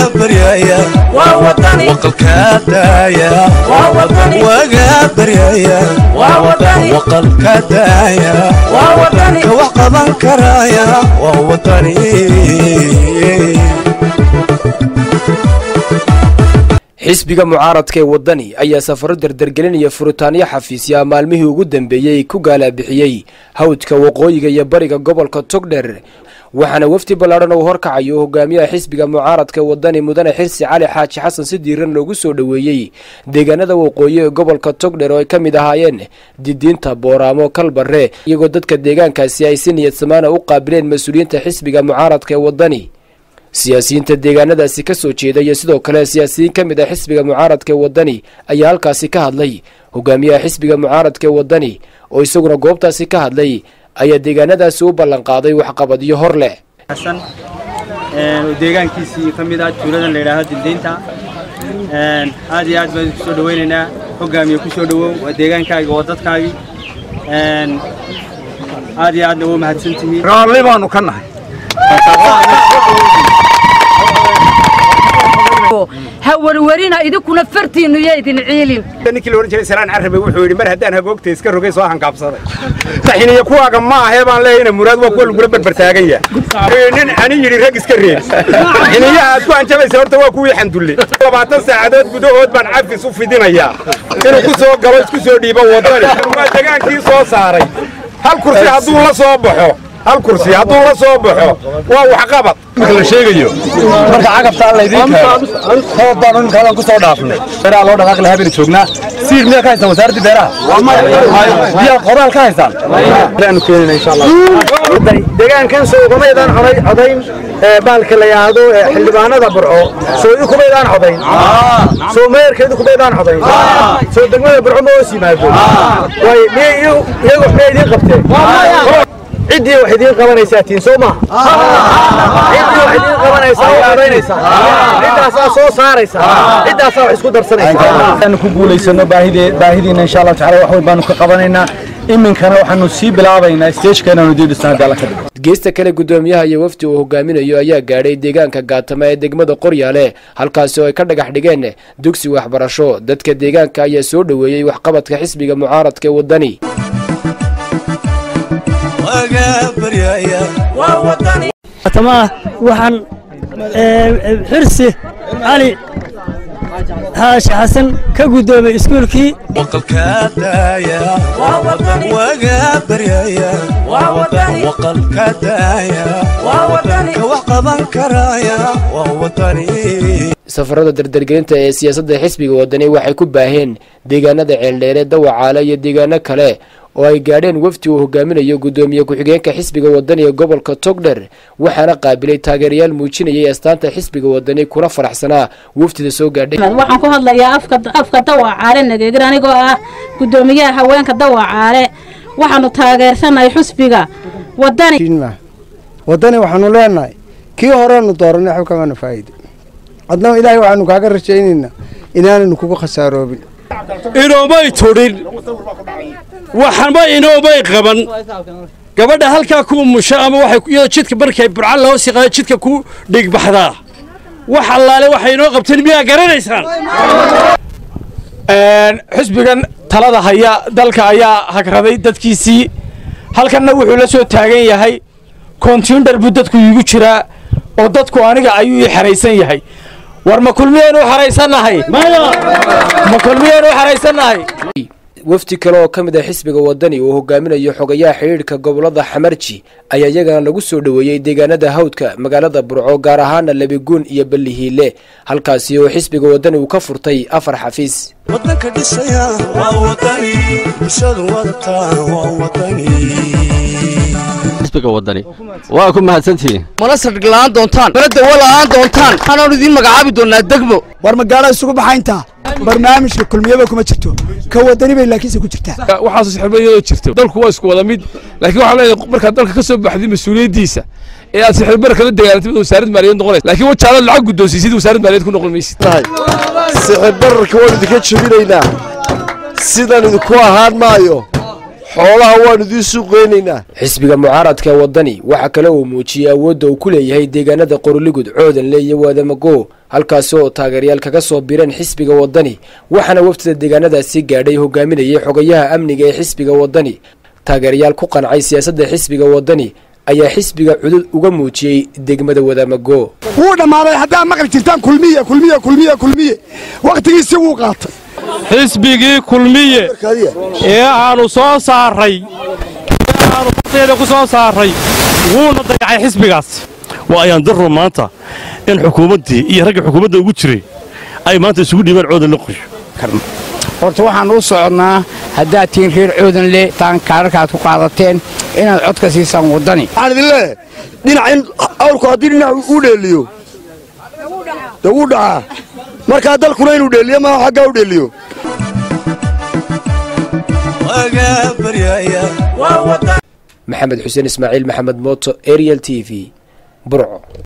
baryaya waqalka daaya waga baryaya waqalka daaya ka wax qaban karaya waa wadani xisbiga mucaaradka ee waddani ayaa safaro dardargelinaya furitaanyo xafiisyaa maalmihii ugu dambeeyey ku gaalabixiyey hawdka waqooyiga iyo bariga gobolka togdher waxaana wafdi ballaadhan uu horkacayo hogaamiyaha xisbiga mucaaradka waddani mudane xirsi cali xaaji xasan si diiran loogu soo dhoweeyey deegaanada waqooyi ee gobolka togdher oo ay ka mid ahaayeen didiinta booraamo kalbarre iyagoo dadka deegaankaasi ay si niyad samaana u qaabileen mas-uuliyiinta xisbiga mucaaradka ee waddani siyaasiyiinta deegaanadaasi ka soo jeeda iyo sidoo kale siyaasiyiin ka mid ah xisbiga mucaaradka ee waddani ayaa halkaasi ka hadlay hogaamiyaha xisbiga mucaaradka ee waddani oo isaguna goobtaasi ka hadlay ayaa deegaanadaasi u ballanqaaday waxqabadyo hor leh xasan oo deegaankiisii ka mid ah tuuladan la yidhaahdo dildiinta aad iyo aad baan ku soo dhawaynaynaa hogaamiye ku soo dhowow waa deegaankaagi waa dadkaagi aad iyo aadna waa mahadsantihiin raalli baanu ka nahay ha warwarina idinkuna fartiinnu yo idin ciilin ninkii la odhan jiray salaan carabe wuxuu yidhi mar haddaan hagoogta iska rogay soo hankaabsaday taxiniya kuwaaga ma ahee baan leeyahayna muraad waa kuwa lagula barbartaagan yahay nin ani yidhi rag iska reeb xiniyaha aad ku hanjabaysa horta waa kuwii xandulle labaatan saacadood gudahood baan cafis u fidinayaa inuu ku soo galo isku soo dhiibo waddani waa degaankii soo saaray hal kursi hadduu la soo baxo hal kursi hadduu la soo baxo waa waxqabad marka la sheegayo marka cagabtaa laydiin keeno sabab baanu imkaadan ku soo dhaafnay beeraha loo dhaqaaqi lahaa baynu joognaa siir miyaa ka haysaan wasaaraddii beeraha biyaa qodaal ka haysaan aanu keenina insha allah deegaankan soo kumaydaan coday codayn baalka la yidhaahdo xildhibaanada burco soo idu kumaydaan codayn soo meerka idu kumaydaan codayn soo degmada burco ma hoos yimaado way miyay iyagu miyay idiin qabteen ciddii wax idiin qabanaysaa tiin soo maaha ciddii wax idiin qabanaysaa oo codaynaysaa ciddaasaa soo saaraysaa ciddaasaa wax isku darsanaysaa aanu ku guulaysano baahidiina insha allah tacaala wax weyn baanu ka qabanaynaa iminkana waxaanu sii bilaabaynaa stageka inaanu diidhisna haddii alla ka dhigo geesta kale guddoomiyaha iyo wafdi uu hogaaminayo ayaa gaadhay deegaanka gaatama ee degmada qoryaale halkaasi oo ay ka dhagax dhigeen dugsi waxbarasho dadka deegaanka ayaa soo dhoweeyey waxqabadka xisbiga mucaaradka ee waddani tamaah waxaan xirsi cali xaashi xasan ka guddoomay iskuulkii waqalka daaya waga baryaya waqalka daaya ka wax qaban karaya waa wadani safarada dardargelinta ee siyaasadda xisbiga waddani waxay ku baaheen deegaanada ceeldheere dawacaale iyo deegaano kale oo ay gaadheen wafdi uu hogaaminayo guddoomiye ku-xigeenka xisbiga waddani ee gobolka togdher waxaana qaabilay taageerayaal muujinayay astaanta xisbiga waddani kuna faraxsanaa wafdida soo gaadhay waxaan ku hadlayaa afka dawacaale nageegir anigoo ah guddoomiyaha haweenka dawacaale waxaanu taageersanahay xusbiga waddani waddani waxaanu leenahay kii horeanu dooranay waxba kamana faa'iido adnaba ilaahay waxaanu kaaga rajaynaynaa inaanaynu kugu khasaaroobin inoomay tudhin waxanba inoomay qaban gabadha halkaa ku umusha ama waxay iyadoo jidka markay burca la hoos yaqaano jidka ku dhigbaxdaa wax allaale waxay inoo qabteen miyaa garanaysaan xisbigan talada haya dalka ayaa hagraday dadkiisii halkanna wuxuu la soo taagan yahay kontiindhar buu dadku iigu jiraa oo dadku aniga ayuu ii xaraysan yahay war ma kulmiyaynu u xaraysannahay ma kulmiyaynu u xaraysannahay wafdi kale oo ka mid ah xisbiga waddani uu hogaaminayo xogayaha xidhiidhka gobolada xamarji ayaa iyagana lagu soo dhoweeyey deegaanada hawdka magaalada burco gaar ahaana labiguun iyo ballihiile halkaasi oo xisbiga waddani uu ka furtay afar xafiis wadanka dhisaya waa wadani bulshadu wadataa waa wadani xisbiga waddani waa ku mahadsantihiin mana saldhig la'aan doontaan mana dawo la'aan doontaan waxaanaanu idiin magacaabi doonnaa degmo war magaalo isugu baxayntaa barnaamijka kulmiyaba kuma jirto ka wadani bay laakiinse ku jirtaa waxaas sixirbariyadoo jirto dalku waa isku wada mid laakiin waxaa leedahay markaad dalka ka soo baxday mas-uuliyaddiisa ee aad sixirbar kala dagaalantay wasaaradda maaliyad noqonaysa laakiin wajaalaad lacag guddoonsiisid wasaaradda maaliyad ku noqon maysid sixirbararka waan idinka jebinaynaa sidan idinku ahaan maayo xoolaha waan idiin suuqeynaynaa xisbiga mucaaradka waddani waxaa kale uu muujiyey awoodda uu ku leeyahay deegaanada qorligud coodanle iyo waadamago halkaasi oo taageerayaal kaga soo bireen xisbiga waddani waxaana wafdida deegaanadaasi gaadhay hogaaminayay xogayaha amniga ee xisbiga waddani taageerayaal ku qancay siyaasadda xisbiga waddani ayaa xisbiga cudud uga muujiyey degmada wadaamago wuu dhammaaday haddaa maqli jirtaan kulmiye kulmiye kulmiye kulmiye wakhtigiisi wuu qaatay xisbigii kulmiye ee aanu soo saaray ee aanu farteeda ku soo saaray wuuna dayacay xisbigaas waa ayaan darro maanta in xukuumaddii iyo ragga xukuumadda ugu jiray ay maanta isugu dhiibaan coodan la qorsho horta waxaan u soconnaa haddaad tihiin reer coodan le taan kaararkaad ku qaadateen inaad codka siisaan waddani waxaan idin leeyahay dhinac in awrku haddii dhinac u dheeliyo dee wuu dhacaa markaa dalkuna inuu dheeliyo maaha xaggaa u dheeliyo maxamed xuseen ismaaciil maxamed mooto ariel t v burco